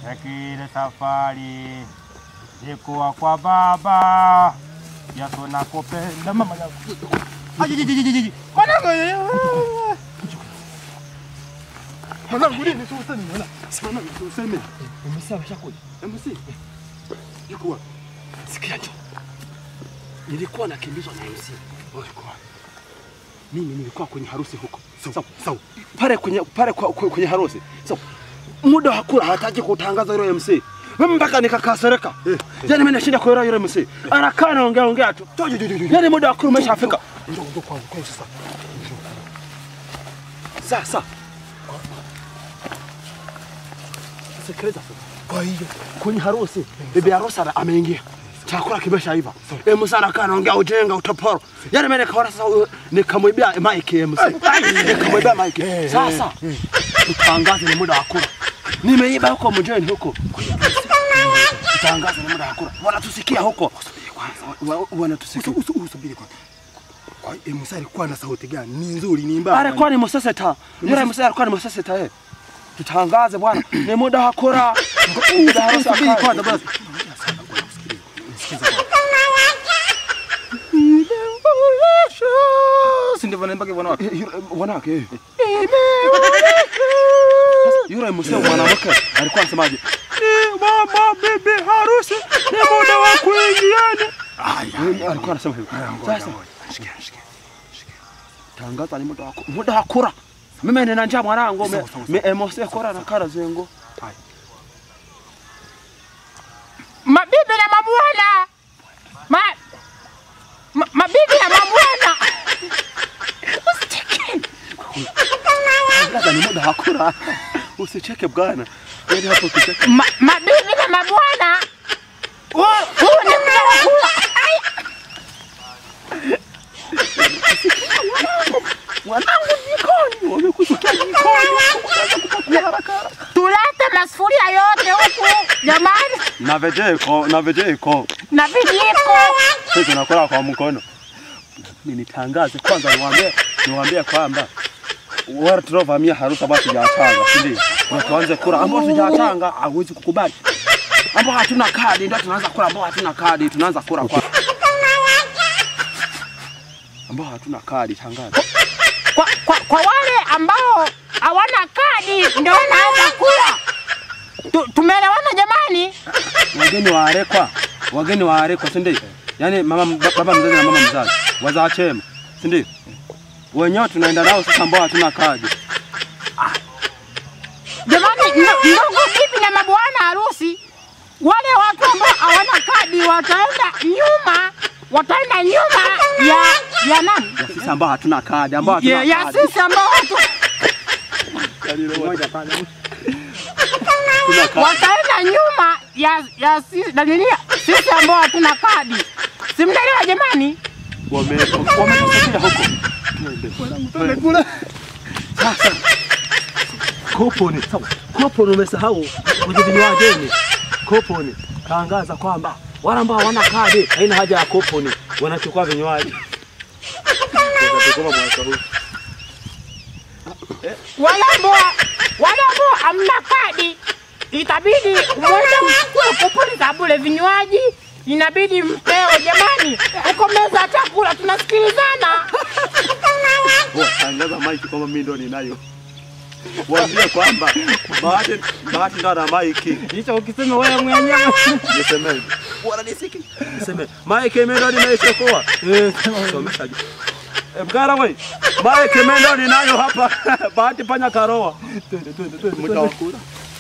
Yakile safari ilikuwa kwa baba Yesu nakupenda mama yangu. Ajijijijiji. Mwanangu. Mwanangu nini tu useme mwana? Simama tu useme. Umesema shakuja. MC. Yuko wapi? Sikia tu. Nilikuwa nakimbizwa na MC. Yuko wapi? Mimi nilikuwa kwenye harusi huko. Sawa, sawa. Pale kwenye pale kwa, kwa, kwenye harusi. Sawa. Muda wa kula hataki kutangaza yule MC. Mimi mpaka nikakasirika. Yaani mimi nashinda kuelewa yule MC. Anakaa anaongea ongea tu. Yaani muda wa kula umeshafika. Njoo njoo kwangu kwa sasa. Sasa. Sikiliza sasa. Kwa hiyo Kwenye harusi bibi harusi ana- ameingia. Chakula kimeshaiva. Eh, Musa anakaa anaongea ujenga utaporo. Yaani mimi nikaona sasa huyu- nikamwibia mic MC. Nikamwibia mic. Sasa tutangaze ni muda wa kula. Nimeiba huko mjini huko. Tutangaze ni muda wa kula. Wanatusikia huko. Wa- wa- Wanatusikia. usubiri kwanza. Kwa hiyo Musa alikuwa na sauti gani? Ni nzuri, ni mbaya. Alikuwa ni Moseseta. Yule Musa alikuwa ni Moseseta eh. Tutangaze bwana, ni muda wa kula. Muda wa harusi Subiri akae. kwanza basi. Si ndivyo naimba kwa wanawake? Eh, yule- wanawake eh. Yule msee mwanamke alikuwa anasemaje? Ni mama bibi harusi ni muda wa kuingiana. Eh, Alikuwa anasema hivyo. Sasa Shikia, shikia. tangaza ni muda wa ku- muda wa kula. Mimi nina njaa mwanangu, me Sawa, sawa, me emose kora na kara zengo. Mabibi na mabwana. Ma, ma, mabibi na mabwana. Usicheke. Tangaza ni muda wa kula. Usicheke bwana. Yaani hapo ukicheka. Ma, mabibi na mabwana. Huu huu ni muda wa kula. Ai, Mwanangu jikoni, wamekusikia jikoni. Unaanza kupakua haraka haraka. Tulete masufuria yote huku jamani, Na vejeko, na vejeko. na vijiko. Sisi tunakula kwa mkono. Mimi nitangaze kwanza, niwaambie niwaambie kwamba wale tuliovamia harusi ambao tujatanga, si ndio? Na tuanze kula ambao tujatanga, hawezi kukubali. Ambao hatuna kadi ndio tunaanza kula, ambao hatuna kadi tunaanza kula kwa ambao hatuna kadi, tangaza. Kwa, kwa, kwa wale ambao hawana kadi ndio wanaanza kula. Tu- Tumeelewana jamani? Wageni waarekwa, wageni waarekwa, si ndio? Yaani mama baba mzazi na mama mzazi wazaa chema, si ndio? Wenyewe tunaenda nao sasa, ambao hatuna kadi. Jamani, ndo- ndugu bibi na mabwana harusi, wale watu ambao hawana kadi wataenda nyuma, wataenda nyuma ya ya nani? Ya sisi ambao hatuna kadi, ambao hatuna Ya, ya kadi. sisi ambao watu Moja pale. Hatuna kadi. wataenda nyuma ya ya sisi dalilia sisi ambao hatuna kadi. Si mnaelewa jamani? Wame- wametusikia huko. Twende. Kula. Sasa kuponi, sawa. Kuponi umesahau kwenye vinywaji. Kuponi tangaza kwamba wale ambao hawana kadi haina haja ya kuponi, wanachukua vinywaji. Tutakoma mwaka huu. Wale ambao wale ambao hamna kadi itabidi mwende mchukue kupuni za bure vinywaji inabidi mpewe jamani, uko meza ya chakula tunasikilizana. Wewe tangaza maiki kwamba mimi ndo ninayo. Waambie kwamba bahati bahati ndo ana maiki. Hicho ukisema wewe mwenyewe Niseme. Wananisiki. Niseme. Maiki mimi ndo nimeichukua. Eh, somesha. Eh, Mkara wewe. Maiki mimi ndo ninayo hapa. Bahati panya karoa. Twende, twende, twende. Mtawakula.